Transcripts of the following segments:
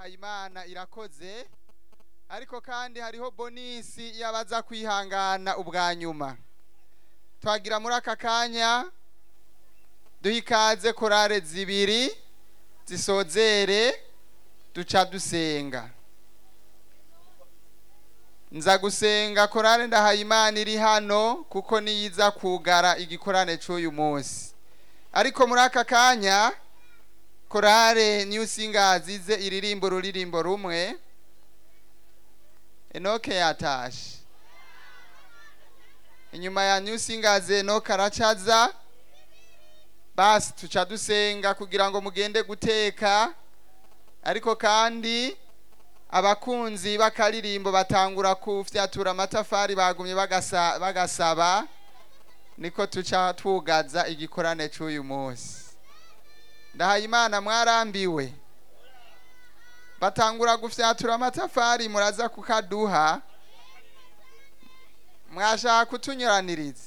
imana irakoze ariko kandi hariho bonisi y'abaza kwihangana ubwa nyuma twagira muri aka kanya duha ikaze korale zibiri zisozere duca dusenga nza gusenga korale ndahayimana iri hano kuko niyiza kugara igikorane cy'uyu munsi ariko muri aka kanya korale new singers ize iririmbo ururirimbo rumwe enoke yatashe inyuma ya new singers enoke aracaza basi tuca dusenga kugira ngo mugende guteka ariko kandi abakunzi b'akaririmbo batangura kufyatura amatafari bagumye bagasa- bagasaba niko tuca twugaza igikorane cy'uyu munsi ndahayimana mwarambiwe batangura gufyatura amatafari muraza kukaduha mwashaka kutunyuraniriza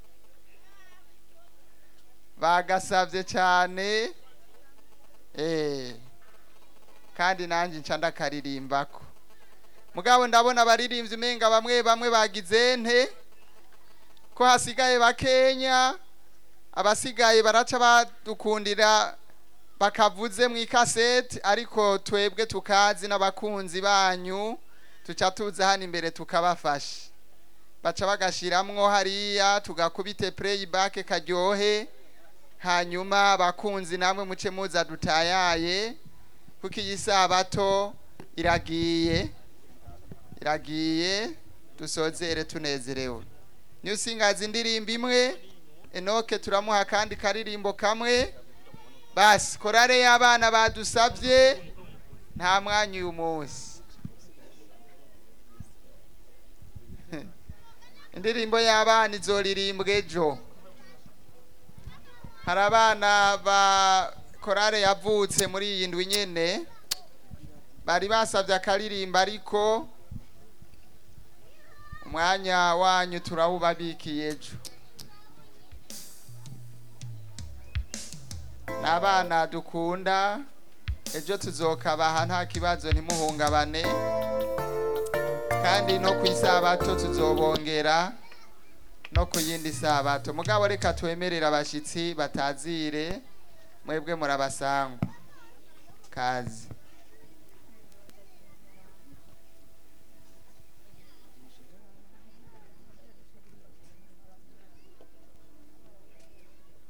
bagasabye cyane eh kandi nanjye nca ndakaririmbako mugabo ndabona abaririmbyi umenga bamwe bamwe bagize nte ko hasigaye bakenya abasigaye baraca badukundira bakavuze mu ikaseti ariko twebwe tukazi n'abakunzi banyu tuca tuza hano imbere tukabafasha baca bagashiramwo hariya tugakubite playback karyohe hanyuma abakunzi namwe muce muza dutayaye kuko iyi sabato iragiye iragiye dusozere tunezerewe new singers indirimbo imwe enoke turamuha kandi karirimbo kamwe basi korale y'abana badusabye nta mwanya uyu munsi indirimbo y'abana izoririmbwa ejo hari abana ba korale yavutse muri iyi ndwi nyene bari basabye akaririmba ariko umwanya wanyu turawubabikiye ejo ni abana dukunda ejo tuzokabaha nta kibazo ntimuhungabane kandi no ku isabato tuzobongera no ku yindi sabato mugabo reka twemerere abashyitsi batazire mwebwe murabasangwa kazi